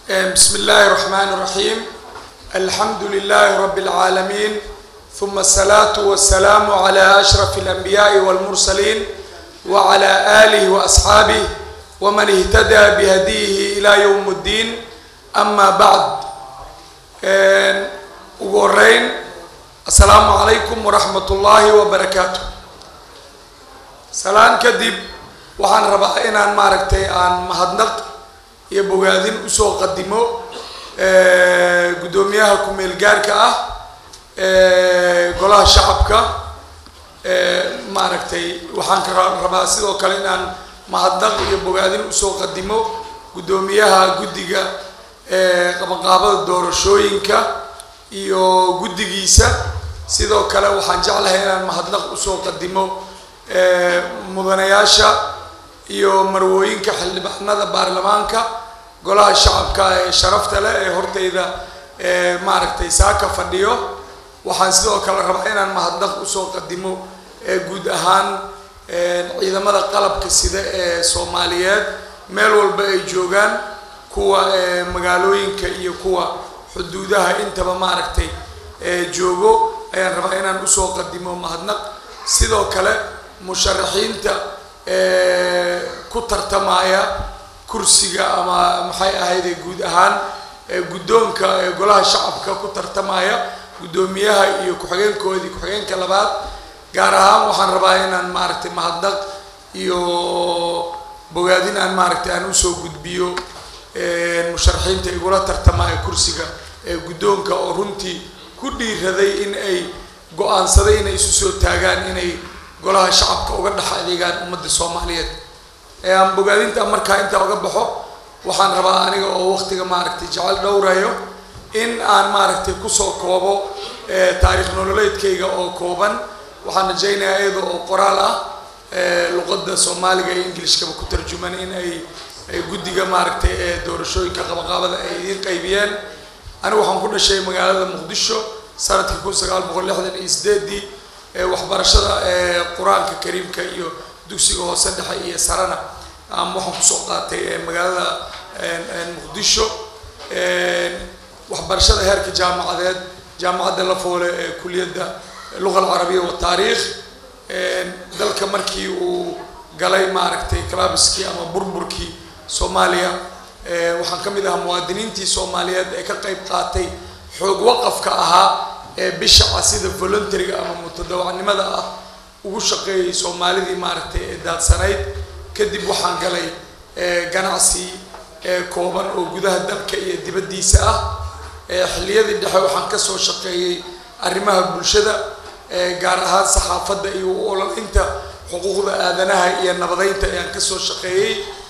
بسم الله الرحمن الرحيم الحمد لله رب العالمين ثم الصلاة والسلام على أشرف الأنبياء والمرسلين وعلى آله وأصحابه ومن اهتدى بهديه إلى يوم الدين أما بعد uguhoreyn assalaamu calaykum waraxmat ullaahi wabarakaatu salaan kadib waxaan rabaa inaan maaragtay aan mahadnaq iyo bogaadin usoo qadimo guddoomiyaha ku-meel gaarka ah golaha shacabka maaragtay waxaan ka rabaa sidoo kale inaan mahadnaq iyo bogaadin usoo qadimo guddoomiyaha guddiga qabanqaabada doorashooyinka iyo guddigiisa sidoo kale waxaan jeclahay inaan mahadnaq usoo qadimo mudanayaasha iyo marwooyinka xildhibaanada baarlamaanka golaha shacabka ee sharafta leh ee hortayda maaragtay saaka fadhiyo waxaan sidoo kale rabaa inaan mahadnaq usoo qadimo guud ahaan ciidamada qalabka sida ee soomaaliyeed meel walba ay joogaan kuwa magaalooyinka iyo kuwa xuduudaha intaba maaragtay joogo ayaan rabaa inaan usoo qadimo mahadnaq sidoo kale musharaxiinta ku tartamaya kursiga ama maxay ahayde guud ahaan guddoonka golaha shacabka ku tartamaya guddoomiyaha iyo ku-xigeenkoodii ku-xigeenka labaad gaar ahaan waxaan rabaa inaan maaragtay mahadnaq iyo bogaadin aan maaragtay aan usoo gudbiyo musharaxiinta igula tartamaya kursiga guddoonka oo runtii ku dhiiraday in ay go-aansaday inay isu soo taagaan inay golaha shacabka uga dhex adeegaan ummadda soomaaliyeed aan bogaadinta markaa intaa uga baxo waxaan rabaa aniga oo waqtiga maaragtay jecel dhowrayo in aan maaragtay kusoo koobo taariikh nololeedkayga oo kooban waxaan rajaynayaa iyada oo qoraal ah luqadda soomaaliga iyo ingilishkaba ku tarjuman in ay ay guddiga maaragtay ee doorashooyinka qabaqaabada ay idiin qaybiyeen anigu waxaan ku dhashay magaalada muqdisho sanadkii kun sagaal boqol lixdan iyo sideedii waxbarashada qur-aanka kariimka iyo dugsiga hoose dhexe iyo sarana waxaan kusoo qaatay magaalada muqdisho waxbarashada heerka jaamacadeed jaamacadda lafoole ee kuliyadda luqa alcarabiya wataariikh dalka markii uu galay maaragtay clabiskii ama burburkii soomaaliya waxaan ka mid ahaa muwaadiniintii soomaaliyeed ee ka qayb qaatay xoog waqafka ahaa ee bishaca sida voluntariga ama mutadawacnimada ah ugu shaqeeyay soomaalidii maaragtay ee daadsanayd kadib waxaan galay ganacsi kooban oo gudaha dalka iyo dibaddiisa ah xilliyadii dhexe waxaan kasoo shaqeeyey arrimaha bulshada gaar ahaan saxaafadda iyo ololinta xuquuqda aadanaha iyo nabadeynta ayaan kasoo shaqeeyey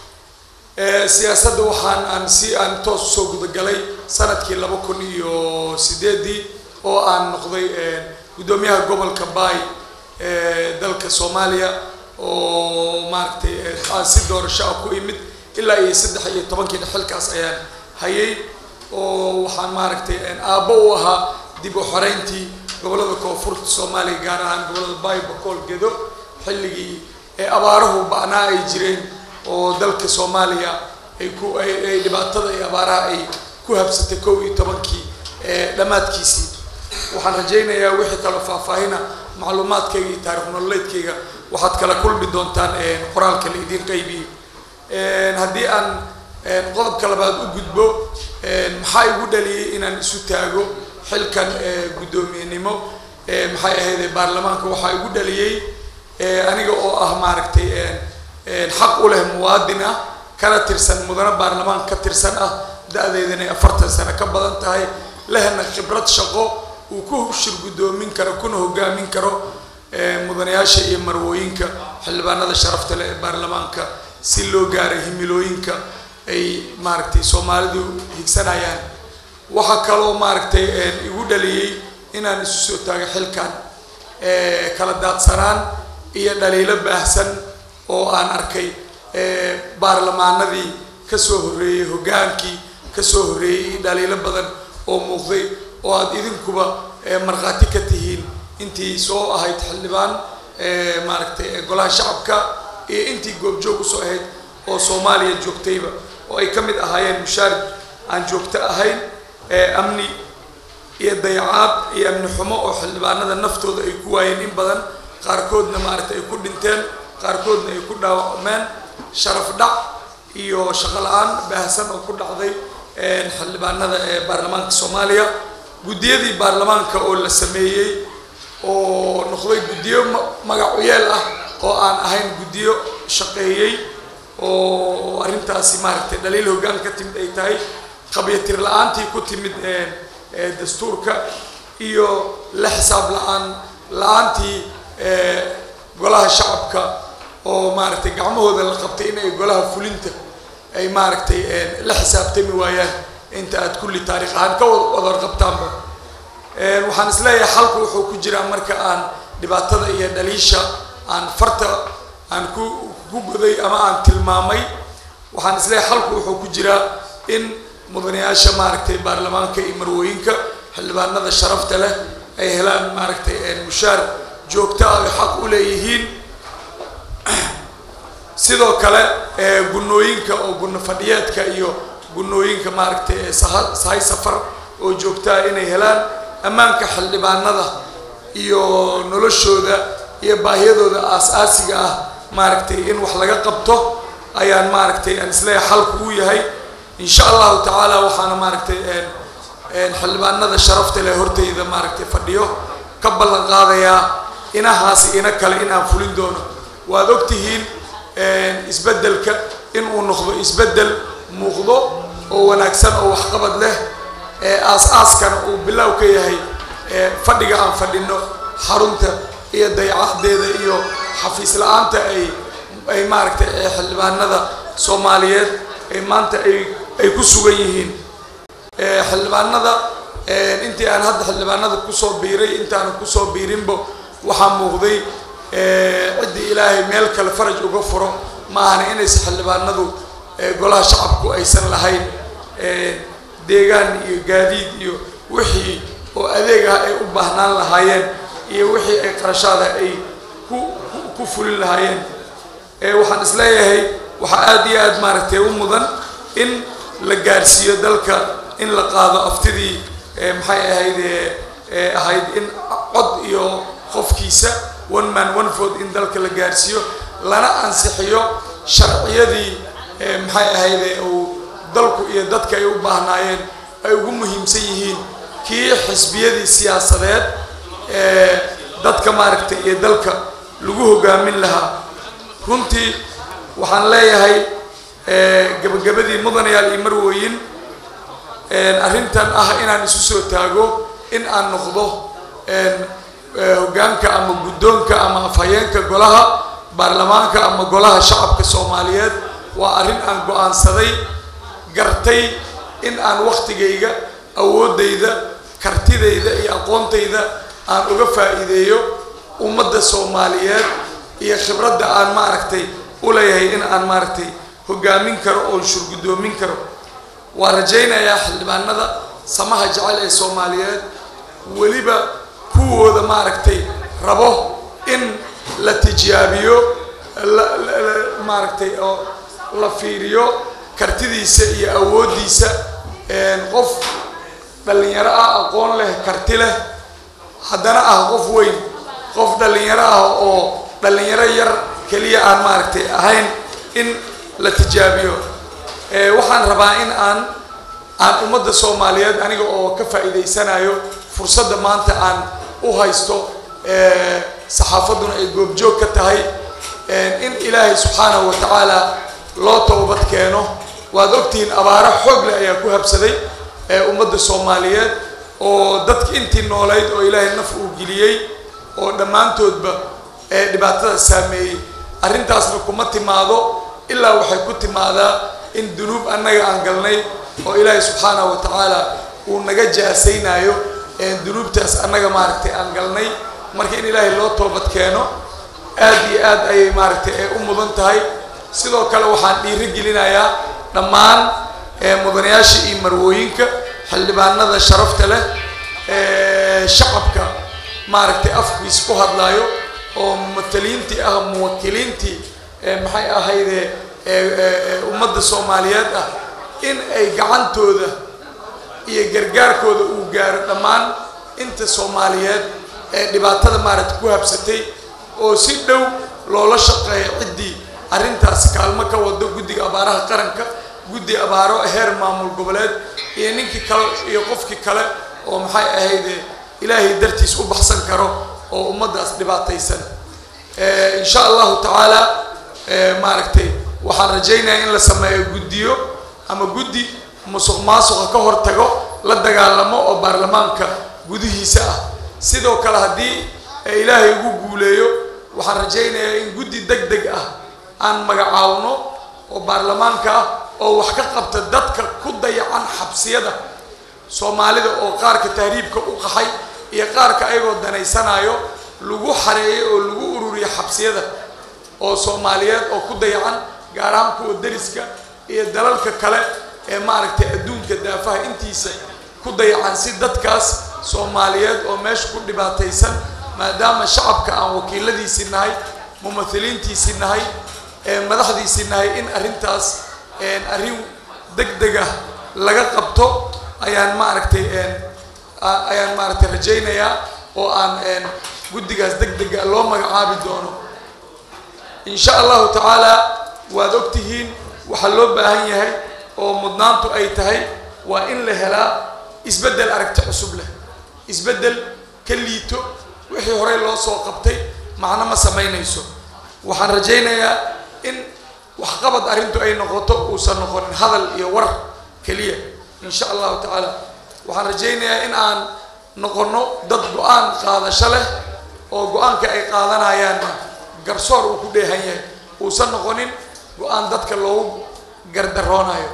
siyaasadda waxaan aan si aan toos usoo gudagalay sanadkii laba kun iyo sideedii oo aan noqday guddoomiyaha gobolka baay dalka soomaaliya oo maaragtay aan si doorasho ah ku imid ilaa iyo saddex iyo tobankii xilkaas ayaan hayay oo waxaan maaragtay aabbo u ahaa dib u xoreyntii gobolada koonfurta soomaaliya gaar ahaan gobolada baay bakool gedo xilligii ee abaaruhu bacnaa ay jireen oo dalka soomaaliya ay ku ay dhibaatada iyo abaaraha ay ku habsatay kow iyo tobankii dhammaadkiisii waxaan rajaynayaa wixii kale faahfaahina macluumaadkayga iyo taarikh nololeedkayga waxaad kala kulmi doontaan qoraalka la idiin qaybiyey haddii aan qodobka labaad u gudbo maxaa igu dhaliyay inaan isu taago xilkan guddoomiyenimo maxay ahayde baarlamaanka waxaa igu dhaliyey aniga oo ah maaragtay xaq u leh muwaadin ah kana tirsan mudane baarlamaan ka tirsan ah da-deedana afartan sano ka badan tahay lehna khibrad shaqo uu ku shir guddoomin karo kuna hogaamin karo mudanayaasha iyo marwooyinka xildhibaanada sharafta leh ee baarlamaanka si loo gaaray himilooyinka ay maaragtay soomaalidu higsanayaan waxaa kaloo maaragtay igu dhaliyey inaan isu soo taago xilkan kala daadsanaan iyo dhaliilo baahsan oo aan arkay baarlamaanadii kasoo horreeyey hoggaankii kasoo horreeyey dhaliilo badan oo muuqday oo aada idinkuba markhaati ka tihiin intii soo ahayd xildhibaan maaragtay golaha shacabka iyo intii goobjoog usoo ahayd oo soomaaliya joogtayba oo ay ka mid ahaayeen mushaar aan joogto ahayn amni iyo dayacaad iyo amni xumo oo xildhibaanada naftooda ay ku waayeen in badan qaarkoodna maaragtay ay ku dhinteen qaarkoodna ay ku dhaawacmeen sharaf dhac iyo shaqo la-aan baahsan oo ku dhacday xildhibaanada ee baarlamaanka soomaaliya guddiyadii baarlamaanka oo la sameeyey oo noqday guddiyo magacuyeel ah oo aan ahayn guddiyo shaqeeyey oo arrintaasi maaragtay dhaliil hoggaan ka timid ay tahay qabyatir la-aantii ku timid dastuurka iyo la xisaab la-aan la-aantii golaha shacabka oo maaragtay gacmahooda la qabtay in ay golaha fulinta ay maaragtay la xisaabtami waayaan inta aad kulli taarikh ahaan ka wada qabtaanba waxaan isleeyahay xalku wuxuu ku jiraa marka aan dhibaatada iyo dhaliisha aan farta aan ku ku goday ama aan tilmaamay waxaan isleeyahay xalku wuxuu ku jiraa in mudanayaasha maaragtay baarlamaanka iyo marwooyinka xildhibaanada sharafta leh ay helaan maaragtay mushaar joogto ah ay xaq u leeyihiin sidoo kale gunooyinka oo guno fadhiyeedka iyo gunooyinka maaragtay sahay safar oo joogtaa inay helaan ammaanka xildhibaanada iyo noloshooda iyo baahiyadooda aas-aasiga ah maaragtay in wax laga qabto ayaan maaragtay aan isleeyahay xalku u yahay insha allahu tacaala waxaana maaragtay xildhibaanada sharafta leh hortayda maaragtay fadhiyo ka ballan qaadayaa inahaasi ina kale in aan fulin doono waad ogtihiin isbeddelka in uu noqdo isbeddel muuqdo oo wanaagsan oo waxqabad leh aas-aaskana uu bilow ka yahay fadhiga aan fadhino xarunta iyo dayacadeeda iyo xafiis la-aanta ay ay maaragtay xildhibaanada soomaaliyeed ay maanta ay ay ku sugan yihiin xildhibaanada intii aan hadda xildhibaanada kusoo biiray intaanan kusoo biirinba waxaa muuqday ciddii ilaahay meel kale faraj uga furo maahana inaysa xildhibaanadu golaha shacabku aysan lahayn deegaan iyo gaadiid iyo wixii oo adeeg ah ay u baahnaan lahaayeen iyo wixii ay qarashaada ay ku ku fulin lahaayeen waxaan isleeyahay waxaa aada iyo aada maaragtay u mudan in la gaarsiiyo dalka in la qaado aftidii maxay ahayd ahayd in cod iyo qofkiisa one man one vote in dalka la gaarsiiyo lana ansixiyo sharciyadii maxay ahayde uu dalku iyo dadka ay u baahnaayeen ay ugu muhiimsan yihiin kii xisbiyadii siyaasadeed ee dadka maaragtay iyo dalka lagu hogaamin lahaa runtii waxaan leeyahay gabagabadii mudanayaal iyo marwooyin arrintan ah inaan isu soo taago in aan noqdo hoggaanka ama guddoonka ama afhayeenka golaha baarlamaanka ama golaha shacabka soomaaliyeed waa arrin aan go-aansaday gartay in aan waktigayga awooddayda kartidayda iyo aqoontayda aan uga faa'iideeyo ummadda soomaaliyeed iyo khibradda aan maaragtay u leeyahay in aan maaragtay hoggaamin karo oo shurguddoomin karo waa rajaynayaa xildhibaanada samaha jecel ee soomaaliyeed weliba kuwooda maaragtay rabo in la tijaabiyo maaragtay oo la fiiriyo kartidiisa iyo awooddiisa qof dhallinyaro ah aqoon leh karti leh haddana ah qof weyn qof dhallinyaro ah oo dhallinyaro yar keliya aan maaragtay ahayn in la tijaabiyo waxaan rabaa in aan aan ummadda soomaaliyeed aniga oo ka faa'iidaysanayo fursadda maanta aan u haysto saxaafadduna ay goobjoog ka tahay in ilaahay subxaanahu wa tacaala loo toobad keeno waad ogtihiin abaaro xoog leh ayaa ku habsaday ummadda soomaaliyeed oo dadki intii noolayd oo ilaahay naf uu geliyey oo dhammaantoodba dhibaatada saameeyey arrintaasna kuma timaado ilaa waxay ku timaadaa in dunuub annaga aan galnay oo ilaahay subxaanahu wa tacaala uu naga jaasaynayo dunuubtaas annaga maaragtay aan galnay marka in ilaahay loo toobad keeno aad iyo aad ayay maaragtay u mudan tahay sidoo kale waxaan dhiiri gelinayaa dhammaan mudanayaasha iyo marwooyinka xildhibaanada sharafta leh shacabka maaragtay afkiis ku hadlaayo oo mumataliintii ah muwakiliintii maxay ahayde ummadda soomaaliyeed ah in ay gacantooda iyo gargaarkooda uu gaaro dhammaan inta soomaaliyeed ee dhibaatada maaragta ku habsatay oo si dhow loola shaqeeyo ciddii arrintaas kaalmo ka wado guddiga abaaraha qaranka guddi abaaro heer maamul goboleed iyo ninkii kale iyo qofkii kale oo maxay ahayde ilaahay dartiis u baxsan karo oo ummaddaas dhibaataysan insha allahu tacaala maaragtay waxaan rajaynayaa in la sameeyo guddiyo ama guddi musuq maasuqa ka hortago la dagaalamo oo baarlamaanka gudihiisa ah sidoo kale haddii ilaahay ugu guuleeyo waxaan rajaynayaa in guddi deg deg ah aan magacaawno oo baarlamaanka ah oo wax ka qabta dadka ku dayacan xabsiyada soomaalida oo qaarka tahriibka u qaxay iyo qaarka ayagoo danaysanayo lagu xareeyo oo lagu ururiyo xabsiyada oo soomaaliyeed oo ku dayacan gaar ahaan kuwa dariska iyo dalalka kale ee maaragtay adduunka daafaha intiisa ku dayacan si dadkaas soomaaliyeed oo meesha ku dhibaataysan maadaama shacabka aan wakiiladiisii nahay mumathiliintiisii nahay madaxdiisii nahay in arrintaas arrin deg deg ah laga qabto ayaan maaragtay ayaan maaragtay rajaynayaa oo aan guddigaas deg dega loo magacaabi doono insha allahu tacaala waad ogtihiin waxaa loo baahan yahay oo mudnaantu ay tahay waa in la helaa isbeddel aragti cusub leh isbeddel ka liito wixii horey loo soo qabtay macno ma samaynayso waxaan rajaynayaa in waxqabad arrintu ay noqoto uusan noqonin hadal iyo war keliya insha allahu tacaala waxaan rajaynayaa in aan noqono dad go-aan qaadasho leh oo go-aanka ay qaadanayaanna garsoor uu ku dheehan yahay uusan noqonin go-aan dadka loogu gardaroonayo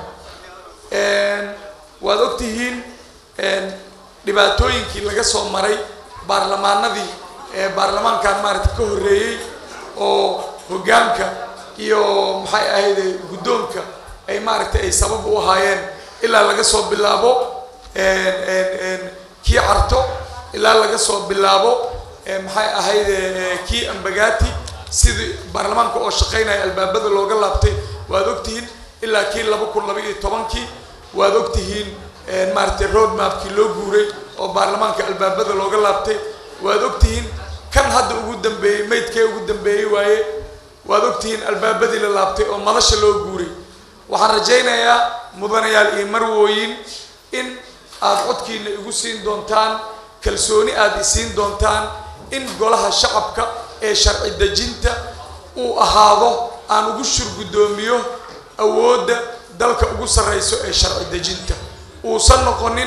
waad ogtihiin dhibaatooyinkii laga soo maray baarlamaanadii ee baarlamaankan maaragta ka horreeyey oo hoggaanka iyo maxay ahayde guddoonka ay maaragtay ay sabab u ahaayeen ilaa laga soo bilaabo kii carto ilaa laga soo bilaabo maxay ahayde kii ambagati sidii baarlamaanka oo shaqaynaya albaabada looga laabtay waad ogtihiin ilaa kii laba kun laba iyo tobankii waad ogtihiin maaragtay road mapkii loo guuray oo baarlamaanka albaabada looga laabtay waad ogtihiin kan hadda ugu dambeeyey maydkee ugu dambeeyey waaye waad ogtihiin albaabadii la laabtay oo madasha loo guuray waxaan rajaynayaa mudanayaal iyo marwooyin in aad codkiina igu siin doontaan kalsooni aada isiin doontaan in golaha shacabka ee sharci dejinta uu ahaado aan ugu shurgudoomiyo awoodda dalka ugu sarreyso ee sharci dejinta uusan noqonin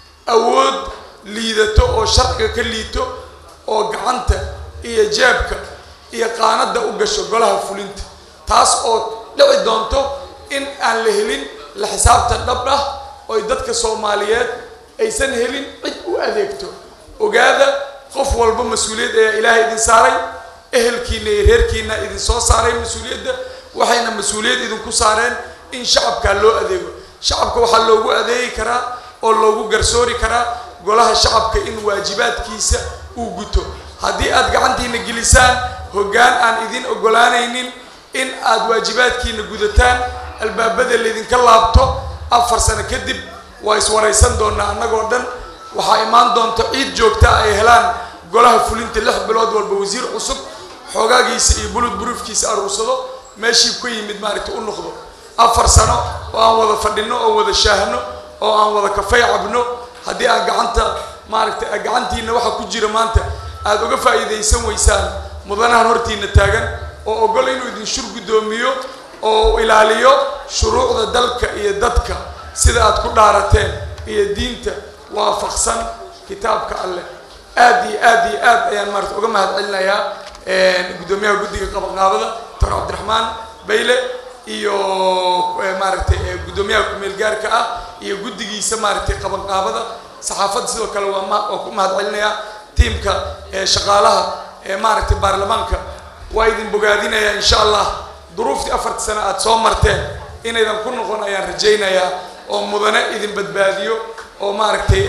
awood liidato oo sharciga ka liito oo gacanta iyo jeebka iyo qaanada u gasho golaha fulinta taas oo dhici doonto in aan la helin la xisaabtan dhab ah oy dadka soomaaliyeed aysan helin cid u adeegto ogaada qof walba mas-uuliyad ayaa ilaahay idin saaray ehelkiina iyo reerkiina idin soo saaray mas-uuliyadda waxayna mas-uuliyad idinku saareen in shacabkaa loo adeego shacabka waxaa loogu adeegi karaa oo loogu garsoori karaa golaha shacabka in waajibaadkiisa uu guto haddii aad gacantiina gelisaan hoggaan aan idin ogolaanaynin in aad waajibaadkiina gudataan albaabada laydinka laabto afar sano kadib waa iswaraysan doonaa annagoo dhan waxaa imaan doonta ciid joogta ay helaan golaha fulinta lix bilood walba wasiir cusub xoogaagiisa iyo bulud buruufkiisa aruursado meeshii ka yimid maaragta u noqdo afar sano oo aan wada fadhino oo wada shaahno oo aan wada kafay cabno haddii aan gacanta maaragta gacantiina waxa ku jira maanta aada uga faa'iidaysan weysaan mudanahan hortiina taagan oo ogol inuu idin shur guddoomiyo oo ilaaliyo shuruucda dalka iyo dadka sida aad ku dhaarateen iyo diinta waafaqsan kitaabka alleh aad iyo aad iyo aad ayaan maarata uga mahad celinayaa guddoomiyaha guddiga qabanqaabada doctor cabdiraxmaan bayle iyo maaragtay guddoomiyaha ku-meel gaarka ah iyo guddigiisa maaragtay qabanqaabada saxaafadda sidoo kale waa ma waa ku mahad celinayaa tiimka shaqaalaha ee maaragtay baarlamaanka waa idin bogaadinayaa insha allah duruuftii afarta sano aada soo marteen inaydan ku noqon ayaan rajaynayaa oo mudane idin badbaadiyo oo maaragtay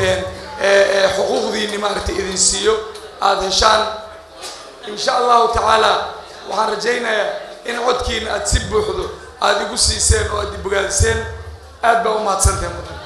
xuquuqdiini maaragtay idin siiyo aada heshaan insha allahu tacaala waxaan rajaynayaa in codkiina aada si buuxdo aada igu siiseen oo aad i bogaadiseen aad baa u mahadsantahay mudan